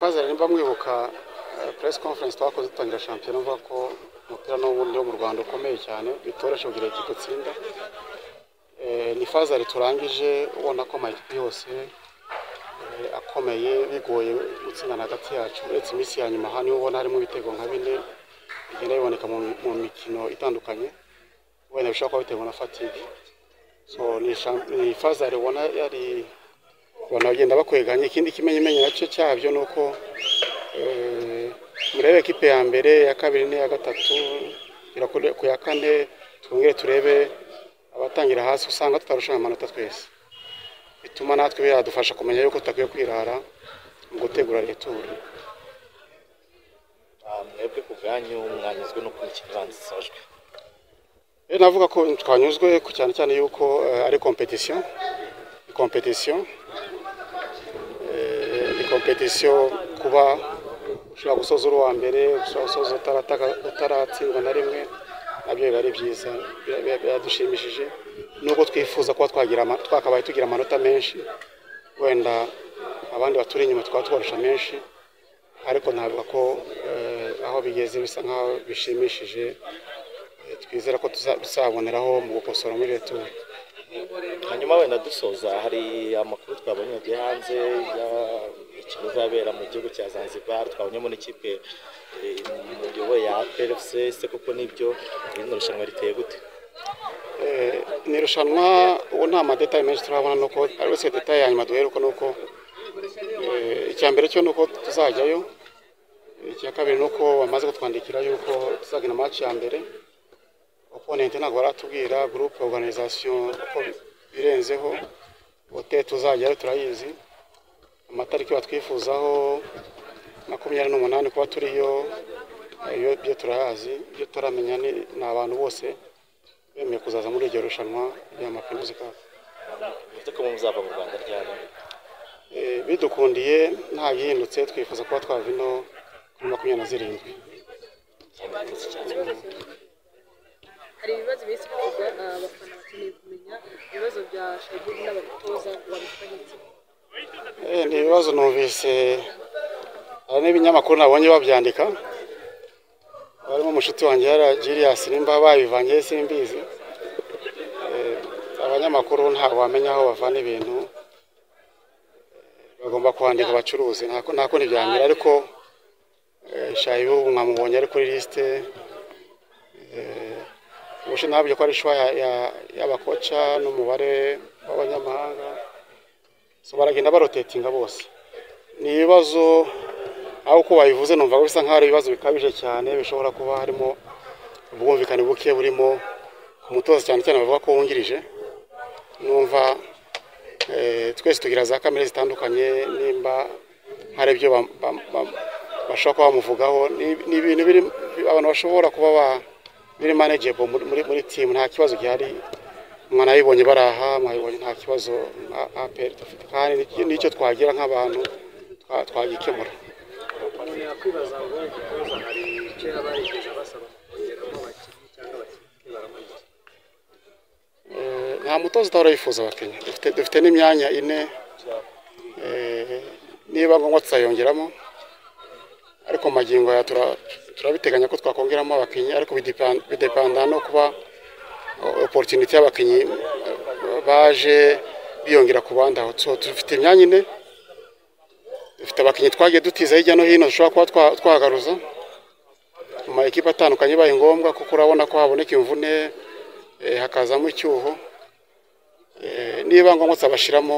mukazana nimba mwibuka press conference twakoze dutangira shampiyona mvuga ko umupira n'ubundi wo mu rwanda ukomeye cyane bitoroshye kugira ikipe itsinda ni fazari turangije ubona ko amakipe yose akomeye bigoye gutsindana hagati yacu uretse iminsi ya nyuma hano ubona harimo ibitego nka bine bigenda biboneka mu mikino itandukanye wenda bishobora kuba biterwa na fatigue so ni fazari ubona yari banagenda bakweganya ikindi kimenyemenye nacyo cyabyo ni uko murebe ekipe ya mbere ya kabiri n'iya gatatu ku ya kane twongere turebe abatangira hasi usanga tutarushanwa amanota twese bituma natwe biradufasha kumenya yuko tutakwiye kwirara mu gutegura returu mwebwe ku bwanyu mwanyuzwe no kwikina ibanzisojwe navuga ko twanyuzwe cyane cyane yuko ari kompetisiyo kompetisiyo ni kompetisiyo kuba ushobora gusoza uri uwa mbere ushobora gusoza utaratsindwa na rimwe nabyo biba ari byiza biradushimishije nubwo twifuza kuba twakabaye tugira amanota menshi wenda abandi baturi inyuma twaba tubarusha menshi ariko ntabwo ko aho bigeze bisa nk'aho bishimishije twizera ko tuzaboneraho mu gukosora muri leta hanyuma wenda dusoza hari amakuru twabonye yagiye hanze y'imikino izabera mu gihugu cya zanzibar twabonyemo n'ikipe muyoboye ya plfc ese koko nibyo irindi rushanwa riteye gute ni irushanwa ubu nta madetaye menshi turabona nuko ari wese detaye ya nyuma duheruka nuko icya mbere cyo nuko tuzajyayo icya kabiri nuko bamaze kutwandikira yuko tuzagana amaci ya mbere oponenti ntabwo baratubwira gurupe oruganizasiyo uko birenzeho hoteli tuzajyayo turayizi amatariki batwifuzaho makumyabiri n'umunani kuba turiyo ibyo turayazi ibyo turamenya ni abantu bose bemeye kuzaza muri iryo rushanwa rya mapinuzi kapu bivuze ko muzava mu rwanda ryari bidukundiye nta gihindutse twifuza kuba twava ino kuri makumyabiri na zirindwi hari ibibazo bisi bikorwa abafana bakeneye kumenya ibibazo bya shagizi n'abatoza babifitanye ni ibibazo numvise hari n'ibinyamakuru nabonye babyandika barimo umushuti wanjye yaragiriyasi nimba babivanye simbizi abanyamakuru ntabwo wamenya aho bavana ibintu bagomba kwandika abacuruzi nta kundi byamera ariko shayibu mwamubonye ari kuri lisite ubushinwa nabyo ko ari ishwa y'abakoca n'umubare w'abanyamahanga baragenda barotetinga bose ni ibibazo aho uko babivuze numva bisa nk'aho ari ibibazo bikabije cyane bishobora kuba harimo ubwumvikane buke burimo ku mutoza cyane cyane bavuga ko wungirije numva twese tugira za kamere zitandukanye nimba hari ibyo bashobora kuba bamuvugaho ni ibintu abantu bashobora kuba biri manejebo muri timu nta kibazo gihari mwanabibonye baraha mwabibonye nta kibazo nka aperi dufite kandi n'icyo twagira nk'abantu twagikemura yakwibaza ngo igikoza hari kera barigeze basaba kongeramo abakinnyi cyangwa abakinnyi baramugira nta mutoza utahora yifuza abakinnyi dufite n'imyanya ine niba ngombwa tuzayongeramo ariko mu magingo ya turabiteganya ko twakongeramo abakinnyi ariko bidepanda no kuba oporutuniti y'abakinnyi baje biyongera ku bandi aho dufite imyanya ine dufite abakinnyi twagiye dutiza hirya no hino dushobora kuba twagaruza mu ma ekipa atandukanye bibaye ngombwa kuko urabona ko haboneka imvune hakazamo icyuho niba ngombwa tuzabashyiramo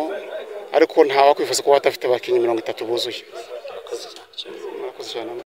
ariko nta wakwifuza kuba batafite abakinnyi mirongo itatu buzuye murakoze cyane